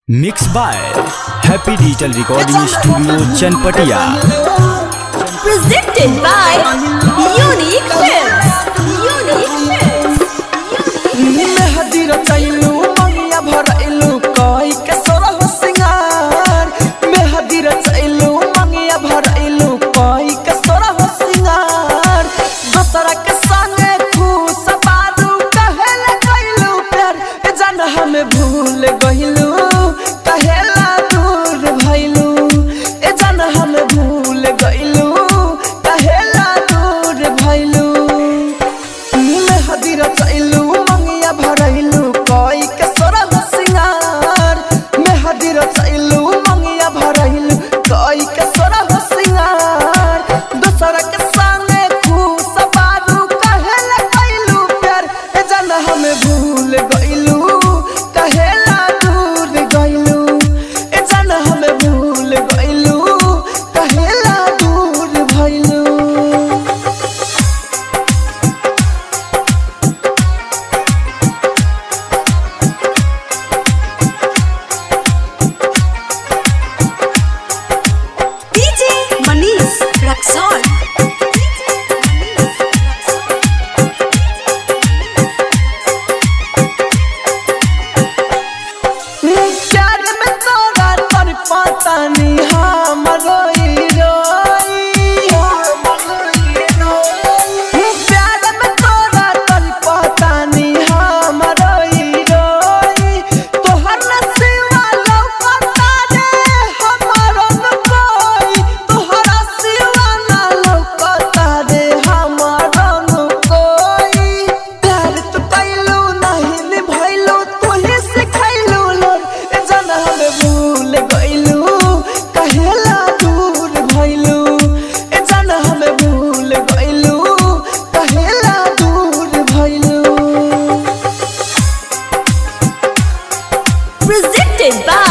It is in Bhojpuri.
Mix by happy digital recording studio Chanpatia presented by Unique Films. Unique Films. मेहदी रचैलू मंगिया भरैलू कई के सोरह सिंगार मेहदी रचैलू मंगिया भरैलू कई के सोरह सिंगार दोसरा के संगे खुश बारू कहेला कैलू प्यार ए जान हमें भूल गइलू कहेला दूर भइलू ए जान हमें भूल गइलू कहेला दूर भइलू मेहदी रचैलू मंगिया भरैलू कई के सोरह सिंगार मेहदी रचैलू मंगिया भरैलू कई के सोरह सिंगार दोसर के संगे खुश बारू कहेला कैलू प्यार ए जान हमें भूल गइलू कहेला दूर गइलू ए जान हमें भूल गइलू कहेला दूर भइलू DJ Manish Raxon. प्यार में तोरा तर पतानी हमरो ई रोई प्यार में तोरा तर पतानी हमरो ई रोई तोहर नसीबा लौकता रे हमरो न कोई तोहर सिवा ना लौकता रे हमरो न कोई प्यार तो कैलू नहीं निभैलू तू ही सिखैलू लोर ए जान हमें भूल गइलू कहेला दूर भइलू ए जान हमें भूल गइलू कहेला दूर भइलू Presented by